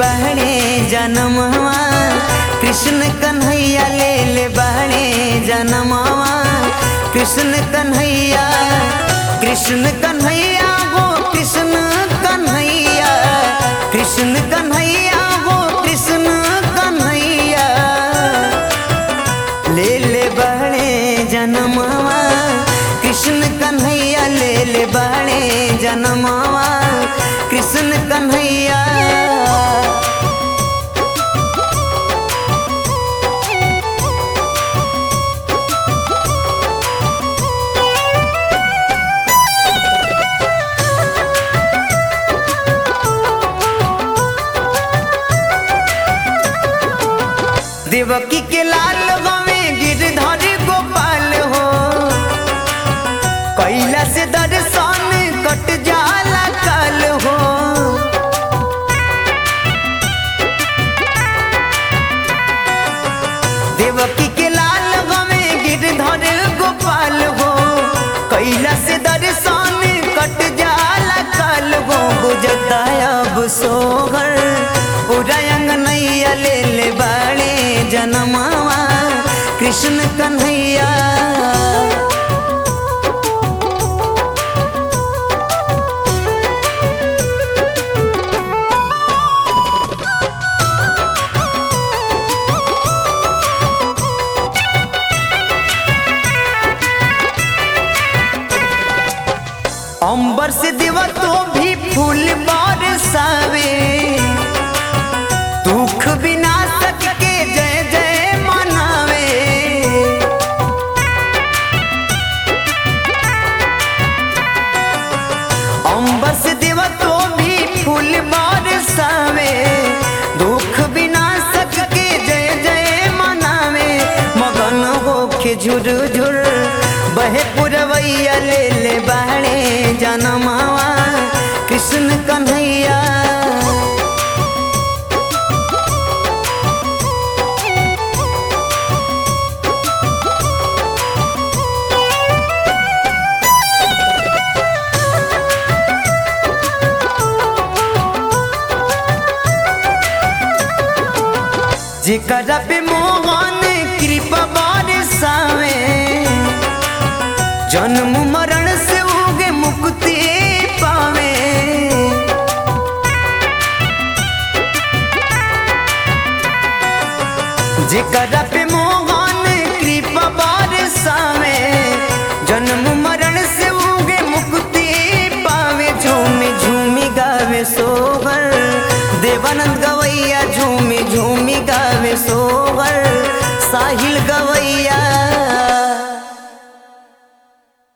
बहने जनमवा कृष्ण कन्हैया ले ले बहने जनमवा कृष्ण कन्हैया कृष्ण कन्हैया गो कृष्ण कन्हैया कृष्ण कन्हैया गो कृष्ण कन्हैया ले ले बहने जनमवा कृष्ण कन्हैया ले ले बहने जनमवा कृष्ण कन्हैया देवकी के लाल गवे गिरधर गोपाल हो कैला से दर्शन कट जाला काल हो देवकी के लाल गवे गिरधर गोपाल हो कैला से दर्शन कट जाला काल हो गुजरता अब सोगर उदयंग नैया ले ले बाड़े जनमावा कृष्ण कन्हैया अंबर से देवा तो भी फूल बरसावे दुख विनाशक के जय जय मनावे अंबर से देवा तो भी फूल बरसावे दुख विनाशक के जय जय मनावे मगन होके झुर झुर बहे पुरवैया ले ले बाड़े जनमावा कृष्ण कन्हैया जेकरा पे मोहन कृपा बरसावे जन्म मरण से उगे मुक्ति पावे जेकरा पे मोह